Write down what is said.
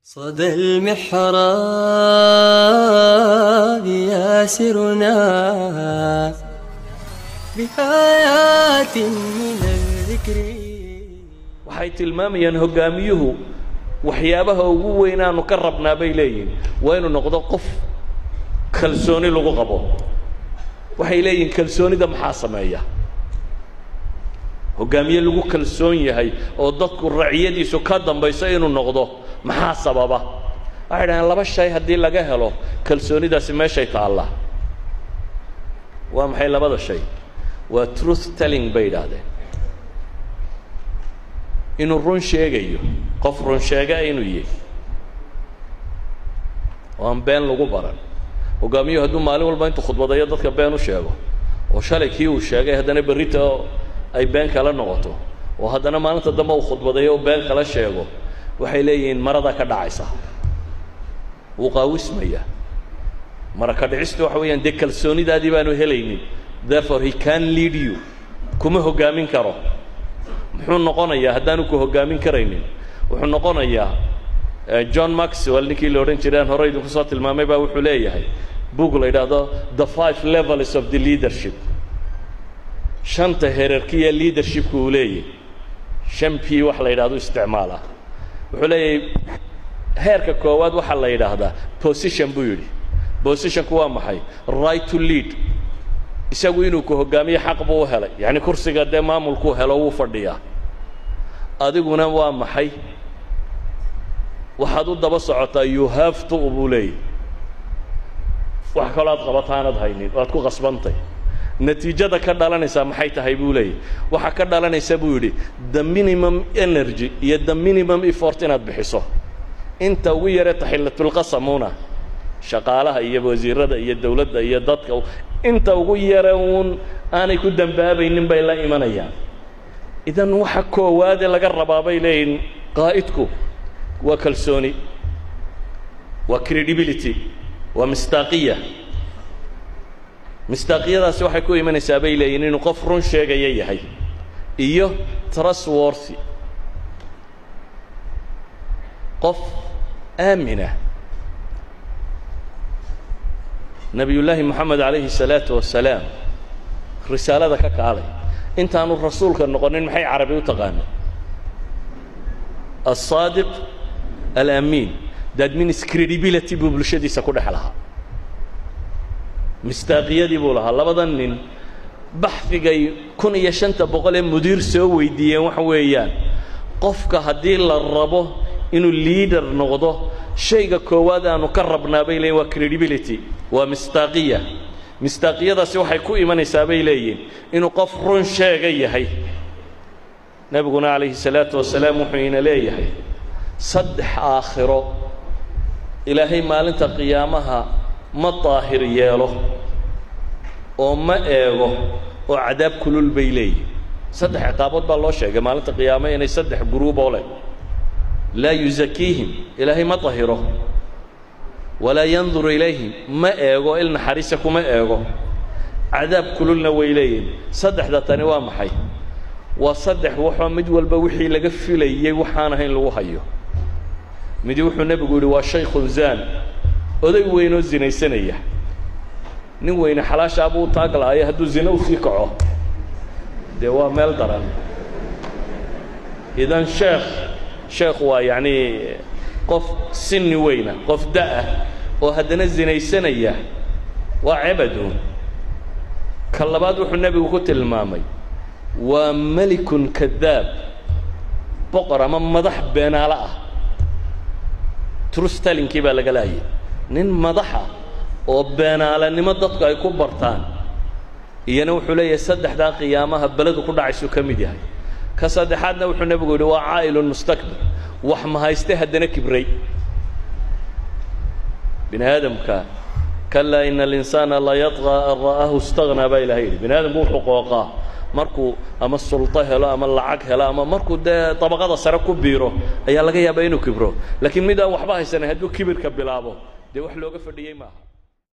صدى المحراب ياسرنا بآيات من الذكر waxay tilmaamayaan hoggaamiyuhu waxyaabaha ugu weynaanu ka rabnaa bay leeyihin waa inuu noqdo qof kalsooni lagu qabo waxay leeyihin kalsoonida maxaa sameeya hoggaamiye lagu kalsoon yahay oo dadku raciyadiisu ka dambayso inuu noqdo maxaa sababa waxay dhahdeen laba shay haddii laga helo kalsoonidaasi meeshay taallaa waa maxay labada shay waa truth telling bay idhaahdeen inuu run sheegayo qof run sheega inuu yahy oo aan been lagu baran hoggaamiyuhu hadduu maalin walba intuu khudbadayo dadka been u sheego oo shalay kii uu sheegay haddana berrita ay been kala noqoto oo haddana maalinta dambe uu khudbadayo oo been kala sheego waxay leeyihiin maradaa ka dhacaysa wuu qaawismaya mara ka dhicistu waxa weeyaan dee kalsoonidaadii baanu helaynin therefore he can lead you kuma hoggaamin karo muxuu noqonayaa haddaanu ku hoggaamin karaynin wuxuu noqonayaa john maxwell ninkii la odhan jiray aan hore idinku soo tilmaamay baa wuxuu leeyahay book la yidhaahdo the five levels of the leadership shanta herarkiya leadershipka uu leeyahy shan p wax la yidhahdo isticmaala wuxuu leeyahay heerka koowaad waxaa la yidhaahdaa position buu yidhi positionku waa maxay right to lead isagu inuu ku hoggaamiyo xaq buu u helay yacni kursiga dee maamulkuu helo wuu fadhiyaa adiguna waa maxay waxaad u daba socotaa you have to buu leeyahy wax kaloo aad qabataanad haynin waad ku qasbantay natiijada ka dhalanaysaa maxay tahay buu leeyahy waxaa ka dhalanaysa buu yidhi the minimum energy iyo the minimum effort inaad bixiso inta ugu yaree taxillatulqasamuna shaqaalaha iyo wasiirada iyo dawladda iyo dadka inta ugu yare uun aanay ku dambaabaynin bay la imanayaan idan waxa koowaade laga rabaa bay leeyihin qaa'idku waa kalsooni waa credibility waa mistaaqiya mistaaqiyadaasi waxay ku imanaysaa bay leeyihin inuu qof run sheegaya yahay iyo trustworthy qof aamina nebiyullaahi moxamed calayhi الsalaatu wasalaam risaalada ka kaalay intaanu rasuulka noqonin maxay carabi u taqaana aلصaadiq alamiin that means credibility buu bulshadiisa ku dhex lahaa mistaaqiyadii buu lahaa labada nin baxdigay kun iyo shanta boqol ee mudiir soo weydiiyeen waxa weeyaan qofka haddii la rabo inuu liader noqdo shayga koowaad aanu ka rabnaa bay leeyiin waa credibility waa mistaaqiya mistaaqiyadaasi waxay ku imanaysaa bay leeyihin inuu qof run sheega yahay nebiguna calayhi salaatu wasalaam wuxuu ina leeyahay saddex aakhiro ilaahay maalinta qiyaamaha ma daahir yeelo oo ma eego oo cadaab kulul bay leeyihin saddex ciqaabood baa loo sheegay maalinta qiyaamo inay saddex guruuboo leh laa yusakiihim ilaahay ma dahiro walaa yanduru ilayhim ma eego il naxariisa kuma eego cadaab kululna way leeyihin saddexda tani waa maxay waa saddex waxoo mid walba wixii laga filayey waxaan ahayn lagu hayo midi wuxuu nebigu yidhi waa shaykhun zaan oday weynoo zinaysanaya nin weyne xalaashaabuu taag lahaayo hadduu zina usii kaco dee waa meel daran idan sheekh sheekh waa yacni qof sinni weyna qof da-ah oo haddana zinaysanaya waa cebaduun ka labaad wuxuu nebigu ku tilmaamay waa melikun kadaab boqor ama madax beenaalo ah trustalinkii baa laga laayay nin madaxa oo beenaalanimo dadku ay ku bartaan iyana wuxuu leeyahay saddexdaa qiyaamaha beledu ku dhacaysuu ka mid yahay ka saddexaadna wuxuu nebigu yidhi waa caa'ilun mustakbir wax mahayste haddana kibray bini aadamka kalaa ina alinsaana la yadqaa an ra'aahu istaghnaa baa ilahay yidhi bini aadamku wuxuu qooqaa markuu ama sulto helo ama lacag helo ama markuu dee dabaqada sare ku biiro ayaa laga yaabaa inuu kibro laakiin mid aan waxba haysanan hadduu kibirka bilaabo dee wax looga fadhiyey maaha